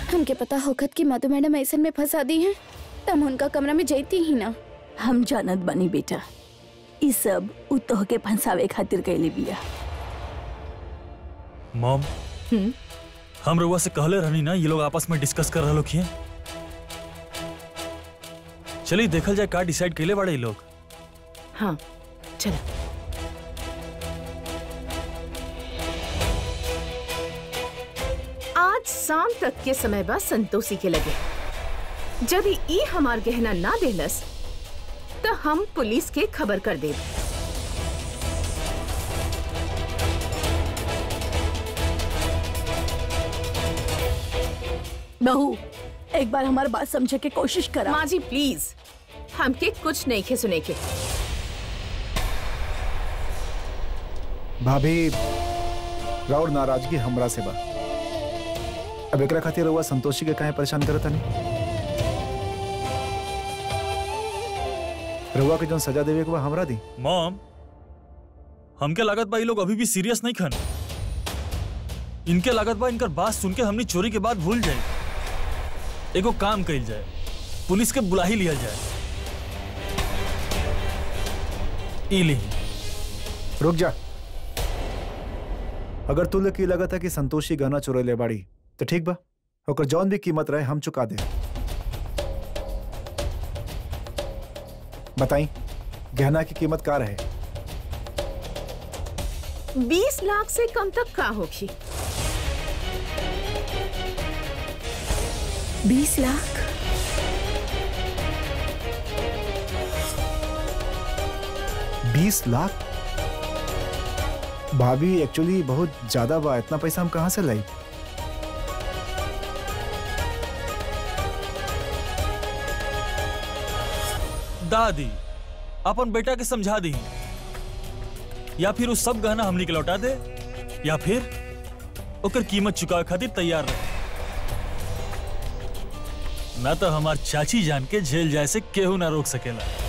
हमके पता होखत कि मधु मैडम ऐसन में फंसा दी हैं तब उनका कमरा में जैती ही ना हम जानत बनी बेटा ई सब उ तोहके फंसावे खातिर कैले बिया मॉम हम रउआ से कहले रहनी ना ये लोग आपस में डिस्कस कर रहे हैं चलिए देखल जाए का डिसाइड कैले बाड़े ये लोग हाँ चलो आज शाम तक के समय बा संतोषी के लगे जब ई हमार गहना ना देलस तो हम पुलिस के खबर कर देब बहू एक बार हमारी बात समझे के कोशिश करा माँ जी प्लीज हमके कुछ नहीं खे सुने के भाभी राउर नाराजगी हमरा से बा अब एकरा खातिर रउआ संतोषी के काहे परेशान करत नहीं रउआ के जौन सजा देवे के बा हमरा दी मॉम हमके लागत बा ये लोग अभी भी सीरियस नहीं खन इनके लागत बा इनकर बात सुन के हमनी चोरी के बाद भूल जाए एगो काम कइल जाए पुलिस के बुला ही लिया जाए ई ली रुक जा अगर तू लोग की लगत है कि संतोषी गहना चुरैले बाड़ी तो ठीक बा ओकर जौन भी कीमत रहे हम चुका दे बताई गहना की कीमत का रहे बीस लाख से कम तक का होगी बीस लाख बीस लाख भाभी एक्चुअली बहुत ज्यादा बा इतना पैसा हम कहाँ से लाई दादी अपन बेटा के समझा दी या फिर उस सब गहना हमनी के लौटा दे या फिर ओकर कीमत चुकावे खातिर तैयार रहे ना तो हमार चाची जान के जेल जाए से केहू ना रोक सकेला